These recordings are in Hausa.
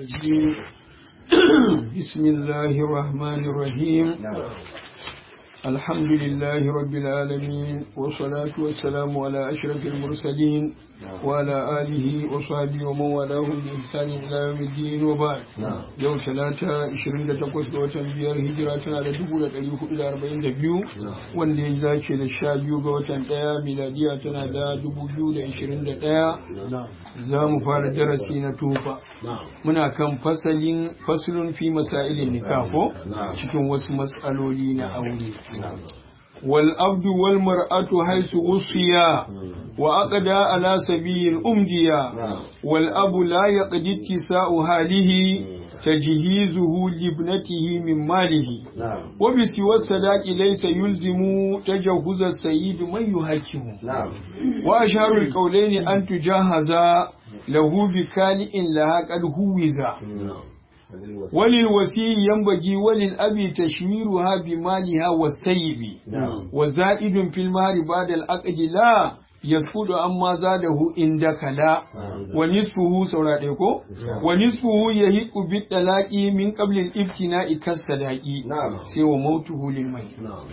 الرجيم بسم الله الرحمن الرحيم الحمد لله رب العالمين والصلاة والسلام على أشرف المرسلين وعلى آله وصحبه ومن والاهم بإحسان إلى يوم الدين وبعد يوم ثلاثة عشرين تقوس وتن بيار هجراتنا على دبولة أليه إلى أربعين دبيو وندي ذاك للشابيو وتن تايا ميلادياتنا دا دبولو لعشرين تايا زام فار درسي نتوفا muna kan fasalin fasulun fi masailin nikafo cikin wasu matsaloli na aure wal abdu wal mar'atu haisu usiya wa aqda ala sabil umdiya wal abu la yaqdi ittisa'u halihi tajhizuhu libnatihi min malihi wa bi siwa sadaqi laysa yulzimu tajahhuz as-sayyid man yuhakimu wa asharu al-qawlayn an tujahaza lahu bi kali'in laha qad huwiza وللوسي ينبغي وللأبي تشويرها بمالها والسيب وزائد في المال بعد العقد لا يسقط أما زاده عندك لا ونصفه سوراتيكو ونصفه يهيق بالطلاق من قبل الابتناء كالصداق سوى موته للميت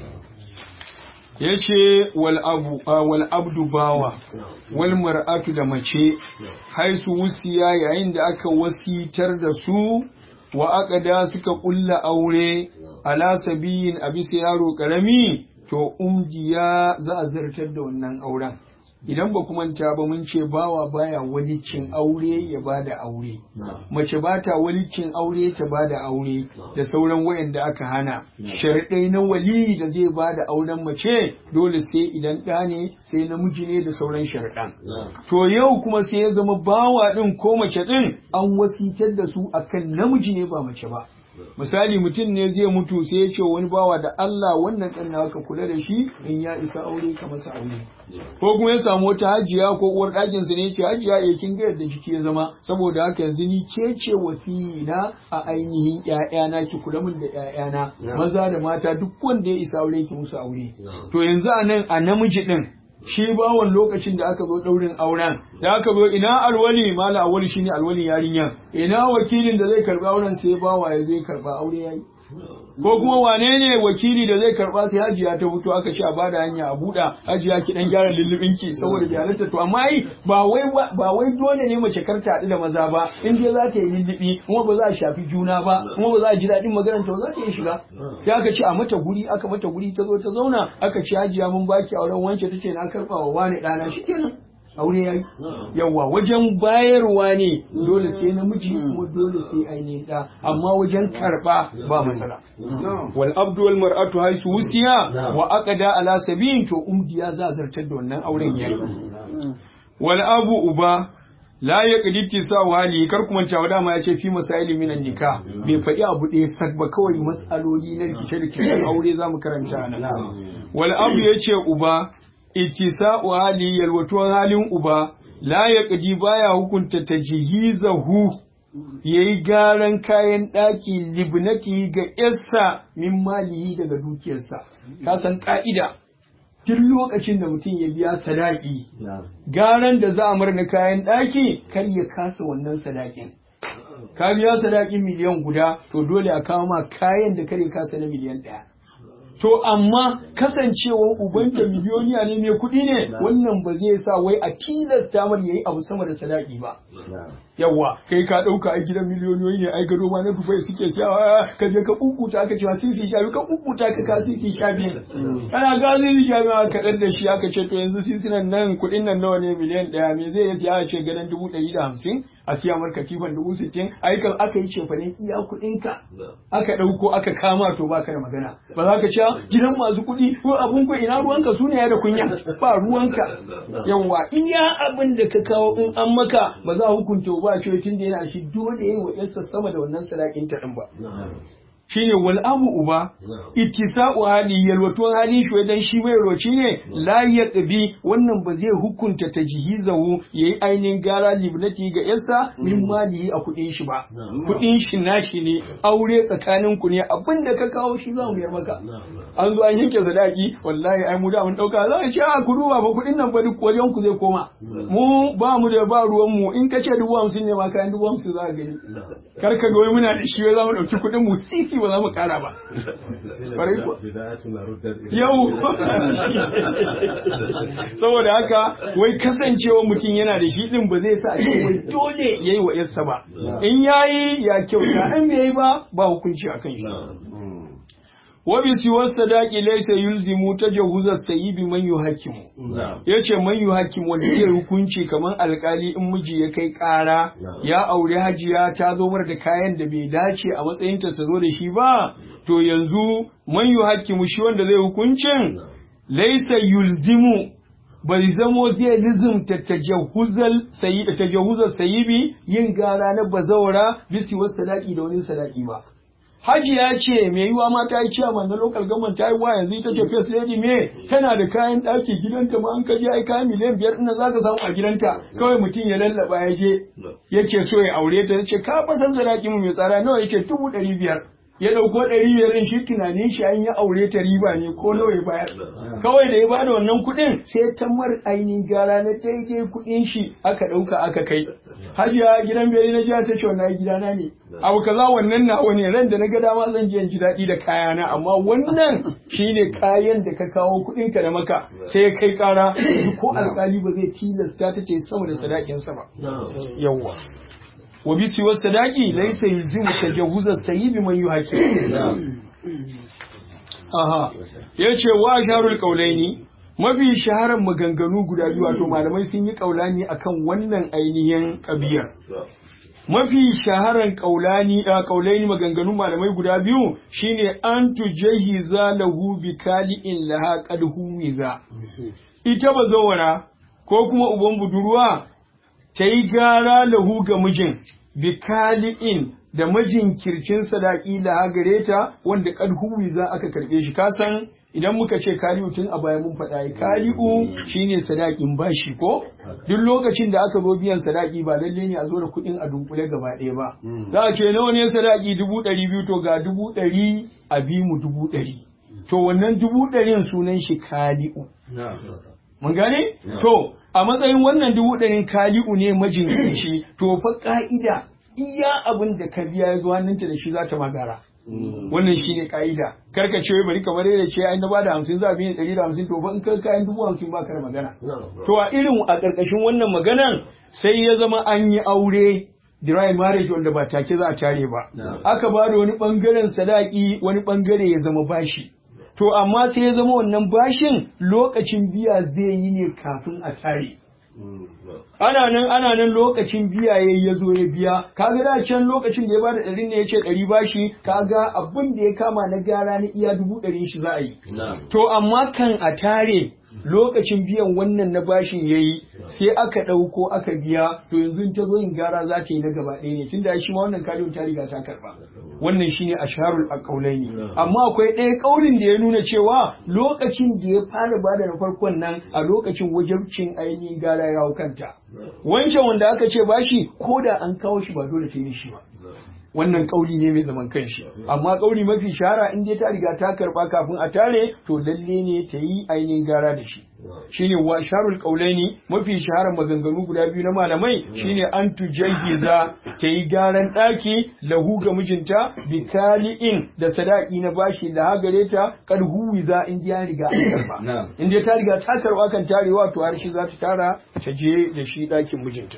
ya ce wal abdu bawa wal mar'atu da mace haisu wusiya yayin da aka wasitar da su wa aka da suka kulla aure ala sabiyin a bisa yaro karami to umjiya za a zartar da wannan auren idan ba kuma manta ba mun ce bawa baya walicin aure ya bada aure mace ba ta walicin aure ta bada aure da sauran wayanda aka hana sharɗai na wali da zai bada auren mace dole sai idan ɗa ne sai namiji ne da sauran sharɗan to yau kuma sai ya zama bawa ɗin ko mace ɗin an wasitar da su akan namiji ne ba mace ba misali mutum ne zai mutu sai ya ce wani bawa da Allah wannan ɗan naka kula da shi in ya isa aure ka masa aure ko kuma ya samu wata hajiya ko uwar ɗakin sa ne ya ce hajiya ya kin ga yadda jiki ya zama saboda haka yanzu ni ke ce wasiyina a ainihin ƴaƴana ki kula min da ƴaƴana maza da mata duk wanda ya isa aure ki musu aure to yanzu a nan a namiji ɗin shi bawan lokacin da aka zo ɗaurin auren da aka zo ina alwali mala awali shine alwalin yarinyar ina wakilin da zai karɓi auren sai bawa ya zai karɓa aure yayi ko kuma wane ne wakili da zai karɓa sai hajiya ta fito aka ce a bada hanya a buɗa hajiya ki dan gyara lullubin ki saboda bayananta to amma ai ba wai ba wai dole ne mace kar ta haɗu da maza ba in dai za ta yi lullubi kuma ba za a shafi juna ba kuma ba za a ji daɗin maganar ta ba za ta iya shiga sai aka ce a mata guri aka mata guri ta zo ta zauna aka ce hajiya mun baki auren wance tace na karɓa wa wani ɗana shikenan aure ya yi yawa wajen bayarwa ne dole sai namiji kuma dole sai ainihin ɗa amma wajen karɓa ba matsala wal abdu wal mar'atu haisu wusiya wa aqada ala sabiyin to umdiya za zartar da wannan auren yayi wal abu uba la ya kaditi sa wali kar kuma cewa dama ya ce fi masaili minan nikah bai faɗi abu ɗaya sak ba kawai matsaloli na rikice rikicen aure zamu karanta nan wal abu ya ce uba ittisa'u hali yalwatuwar halin uba la ya ƙadi baya hukunta ta jihizahu ya yi garan kayan ɗaki libnati ga yarsa min malihi daga dukiyarsa ka san ƙa'ida duk lokacin da mutum ya biya sadaki garan da za a marna kayan ɗaki kar ya kasa wannan sadakin ka biya sadakin miliyan guda to dole a kawo ma kayan da kare kasa na miliyan ɗaya To amma kasancewar ubanta miliyoniya ne mai kuɗi ne wannan ba zai sa wai a tilasta mar yayi abu sama da sadaki ba. Yawwa kai ka ɗauka a gidan miliyoniyoyi ne ai gado ma na dufai suke sawa ka je ka kukuta aka cewa sisi sha biyu ka kukuta ka ka sisi sha biyu. Kana ga sisi sha biyu aka ɗan da shi aka ce to yanzu sisinan nan kuɗin nan nawa ne miliyan ɗaya me zai siya a ce gadon dubu ɗari da hamsin a siya mar katifan dubu sittin aikan aka yi cefanen iya kuɗinka aka ɗauko aka kama to baka da magana ba za ka ce gidan masu kuɗi ko abun ku ina ruwanka su ne ya da kunya ba ruwanka yawa iya abin da ka kawo in an maka ba za a hukunta ba ce tun da yana shi dole yayi wa yarsa sama da wannan sadakin ta din ba shine wal abu uba ittisa'u hali yalwatuwan hali shi dan shi mai roci ne la yaqbi wannan ba zai hukunta tajhizahu yayi ainihin gara libnati ga yarsa min mali a kudin shi ba kudin shi nashi ne aure tsakanin ku ne abinda ka kawo shi za mu yar maka an zo an yanke sadaki wallahi ai mu da mun dauka za a ce a ku duba ba kudin nan ba duk wajen ku zai koma mu ba mu da ba ruwan mu in ka ce dubu hamsin ne ma kayan dubu hamsin za ka gani kar ka ga wai muna da shi wai za mu dauki kudin mu sisi ba za mu kara ba yau saboda haka wai kasancewa mutum yana da shi din ba zai sa ce wai dole yayi wa yarsa ba in yayi ya kyauta in bai yi ba ba hukunci akan shi wa bi siwa sadaqi laysa yulzimu tajawuza sayyibi man yuhakimu yace man yuhakimu wanda zai hukunci kaman alkali in miji ya kai kara ya aure hajiya ta zo mar da kayan da bai dace a matsayin ta zo da shi ba to yanzu man yuhakimu shi wanda zai hukuncin laysa yulzimu bai zamo zai lizimta tajahuzal sayi tajahuzal sayibi yin gara na bazawara bisi wasu sadaki da wani sadaki ba Haji ya ce mai yiwa ma ta yi ciyaman na local government ta yi wa yanzu ita ce first lady me tana da kayan ɗaki gidanta ma an kaje ai kayan miliyan biyar ɗin za ka samu a gidanta kawai mutum ya lallaba ya je yake so ya aure ta ce ka fa san sadaki mu mai tsara nawa yake dubu ɗari biyar ya ɗauko ɗari biyar ɗin shi tunanin shi an yi aure ta riba ne ko nawa ya bayar kawai da ya bada wannan kuɗin sai ta mar ainihin gara na daidai kuɗin shi aka ɗauka aka kai hajiya gidan biyar na jiya ta ce wannan gidana ne abu kaza wannan na wani ran da na ga dama zan je ji daɗi da kayana amma wannan shine kayan da ka kawo kuɗin ka da maka sai ya kai ƙara ko alƙali ba zai tilasta ta ce sama da sadakin sa ba yawwa wa bi siwa sadaqi laysa yulzimu tajawuza sayyibi man yuhaki aha yace wa sharul qaulaini mafi shaharar maganganu guda biyu wato malamai sun yi kaulani akan wannan ainihin kabiyar mafi shaharar kaulani a kaulaini maganganun malamai guda biyu shine an tujahiza lahu bi kali'in laha qad huwiza ita bazawara ko kuma uban budurwa ta yi gara lahu ga mijin bikali'in da majinkircin sadaki da gare ta wanda kad za aka karbe shi kasan idan muka ce kali'u tun a baya mun faɗa kali'u shine sadakin bashi ko duk lokacin da aka zo biyan sadaki ba lalle ne a zo da kuɗin a dunkule gaba ɗaya ba za a ce nawa ne sadaki dubu ɗari biyu to ga dubu ɗari a bi mu dubu ɗari to wannan dubu ɗarin sunan shi kali'u mun gane to a matsayin wannan dubu ɗarin kali'u ne majinkici to fa ka'ida iya abin da ka biya ya zo hannunta da shi za ta magara wannan shi ne ka'ida karka ce bari kamar yadda ce ai na ba da hamsin za a biyan ɗari da hamsin to fa in ka kayan dubu hamsin ba ka da magana to a irin a ƙarƙashin wannan maganan sai ya zama an yi aure dry marriage wanda ba take za a tare ba aka ba da wani ɓangaren sadaki wani ɓangare ya zama bashi to amma sai ya zama wannan bashin lokacin biya zai yi ne kafin a tare ana nan ana nan lokacin biya ya ya zo ya biya kaga da can lokacin da ya bada ɗari ne ya ce ɗari bashi kaga abin da ya kama na gara na iya dubu ɗari shi za a yi to amma kan a tare lokacin biyan wannan na bashin ya yi sai aka ɗauko aka biya to yanzu ta zo yin gara za ta yi na gaba ɗaya ne tunda shi ma wannan kariyo ta riga ta karɓa wannan shine asharul aqaulaini amma akwai ɗaya ƙaurin da ya nuna cewa lokacin da ya fara bada na farkon nan a lokacin wajabcin ainihin gara ya hau kanta wancan wanda aka ce bashi ko da an kawo shi ba dole ta yi shi ba wannan kauli ne mai zaman kanshi amma kauli mafi shahara in dai ta riga ta karba kafin a tare to lalle ne ta yi ainihin gara da shi shine wa sharul qaulaini mafi shaharar maganganu guda biyu na malamai shine an tujayyiza ta yi garan daki lahu ga mijinta bikali'in da sadaki na bashi da hagare ta kad huwiza in ya riga an karba in dai ta riga ta karba kan tarewa to har shi za ta tara ta je da shi dakin mijinta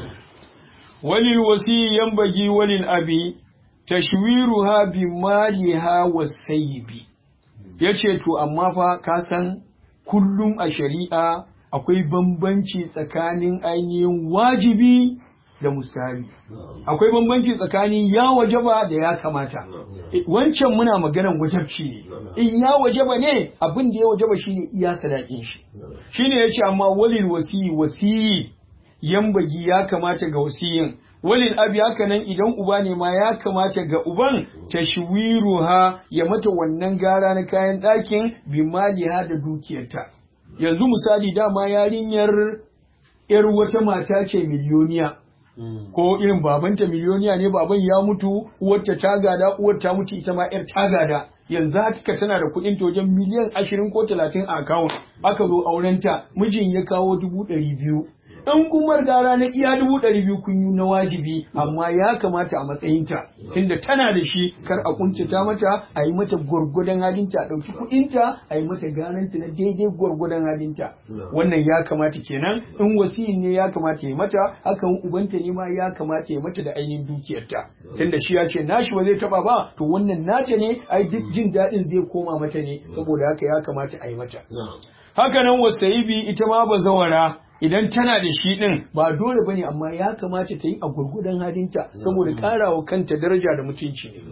walil wasi yambagi walil abi tashwiruha bi maliha wasaybi yace to amma fa ka san kullum a shari'a akwai bambanci tsakanin ainihin wajibi da mustahabi akwai bambanci tsakanin ya wajaba da ya kamata wancan muna maganan wajabci ne in ya wajaba ne abin da ya wajaba shine iya sadakin shi shine yace amma walil wasi wasi yambagi ya kamata ga wasiyin walil abi haka nan idan uba ne ma ya kamata ga uban tashwiruha ya mata wannan gara na kayan ɗakin bi maliha da dukiyarta yanzu misali dama yarinyar yar wata mata ce miliyoniya ko irin babanta miliyoniya ne baban ya mutu uwarta ta gada uwar ta mutu ita ma yar ta gada yanzu haka tana da kuɗin ta wajen miliyan ashirin ko talatin a akawun aka zo aurenta mijin ya kawo dubu ɗari biyu in kumar gara na iya dubu ɗari biyu kun yi na wajibi amma ya kamata a matsayinta tunda tana da shi kar a kuntata mata a yi mata gwargwadon halinta a ɗauki kuɗinta a yi mata garanta na daidai gwargwadon halinta wannan ya kamata kenan in wasiyin ne ya kamata ya mata hakan ubanta ne ma ya kamata ya mata da ainihin dukiyarta tunda shi ya ce nashi ba zai taba ba to wannan nata ne ai duk jin daɗin zai koma mata ne saboda haka ya kamata a yi mata haka nan wasa'ibi ita ma bazawara idan tana da shi ɗin ba dole bane amma ya kamata ta yi a gurgudan halinta saboda ƙarawa kanta daraja da mutunci ne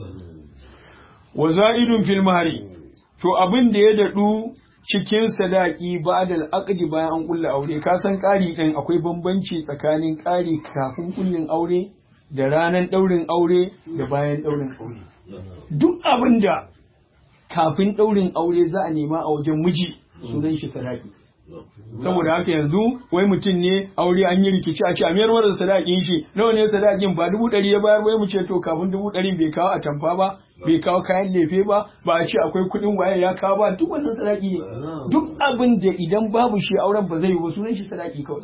wa za'idun fil mahari to abin da ya daɗu cikin sadaki ba da al'aqdi bayan an kulla aure ka san ƙari ɗin akwai bambanci tsakanin ƙari kafin kullin aure da ranar ɗaurin aure da bayan ɗaurin aure duk abin da kafin ɗaurin aure za a nema a wajen miji sunan shi sadaki saboda haka yanzu wai mutum ne aure an yi rikici a ce a mayar da sadakin shi nawa ne sadakin ba dubu ɗari ya bayar wai mu ce to kafin dubu ɗari bai kawo atamfa ba bai kawo kayan lefe ba ba a ce akwai kuɗin waye ya kawo ba duk wannan sadaki ne duk abin da idan babu shi auren ba zai yi ba sunan shi sadaki kawai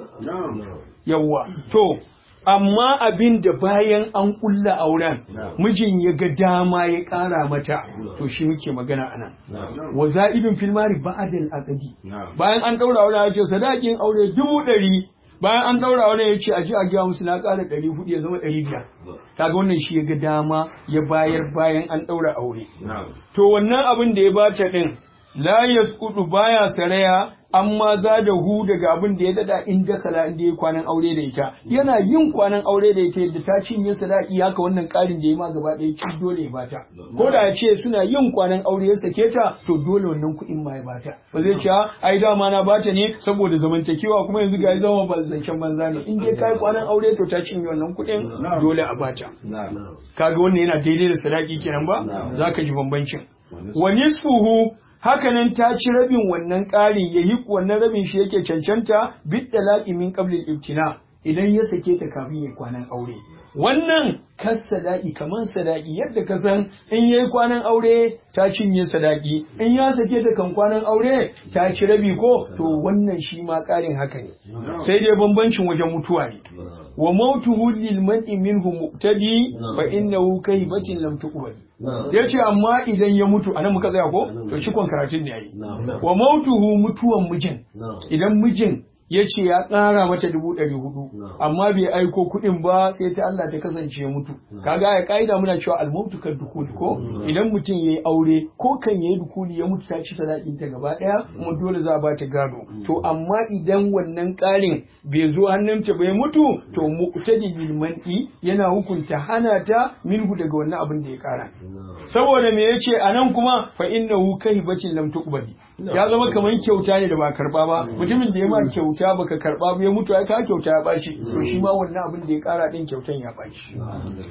yawwa to amma abin da bayan an kulla auren mijin ya ga dama ya ƙara mata to shi muke magana anan wa za'idun fil mari ba'dal aqdi bayan an daura auren ya ce sadakin aure dubu ɗari bayan an daura auren ya ce a ji a gaya musu na ƙara ɗari hudu ya zama ɗari biyar kaga wannan shi ya ga dama ya bayar bayan an daura aure to wannan abin da ya bata din la yasqutu baya saraya amma za da hu daga abin da ya dada in dakala inda ya kwanan aure da ita yana yin kwanan aure da ita yadda ta cinye sadaki haka wannan karin da ya ma gaba ɗaya ci dole ya bata ko da ya ce suna yin kwanan aure ya sake ta to dole wannan kuɗin ma ya bata ba zai ce ai dama na bata ne saboda zamantakewa kuma yanzu ga zama ba zancen banza ne in dai kai kwanan aure to ta cinye wannan kuɗin dole a bata kaga wannan yana daidai da sadaki kenan ba zaka ji bambancin wa nisfuhu hakanan ta ci rabin wannan ƙari ya yi wannan rabin shi yake cancanta bid da la'imin qablil ibtina idan ya sake ta kafin ya kwanan aure wannan kas sadaki kaman sadaki yadda ka san in yayi kwanan aure ta cinye sadaki in ya sake ta kan kwanan aure ta ci rabi ko to wannan shi ma ƙarin haka ne sai dai bambancin wajen mutuwa ne wa mautuhu lil man'i minhu muqtadi fa innahu kaybatin lam tuqbal yace amma idan ya mutu anan muka tsaya ko to shi kon karatun ne yayi wa mautuhu mutuwan mijin idan mijin ya ce ya ƙara mata dubu ɗari hudu amma bai aiko kuɗin ba sai ta Allah ta kasance ya mutu kaga ya ƙa'ida muna cewa almautu kan dukuli ko idan mutum ya yi aure ko kan ya yi dukuli ya mutu ta ci sadakin ta gaba ɗaya kuma dole za a ba ta gado to amma idan wannan ƙarin bai zo hannunta bai mutu to muqtadi bil man'i yana hukunta hana ta minhu daga wannan abin da ya ƙara saboda me yace anan kuma fa innahu kahibatin lam tuqbali ya zama kamar kyauta ne da ba karba ba mutumin da ya ma kyauta baka karba ba ya mutu ai ka kyauta ya baci to shi ma wannan abin da ya kara din kyautan ya baci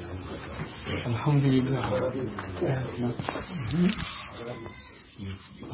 alhamdulillah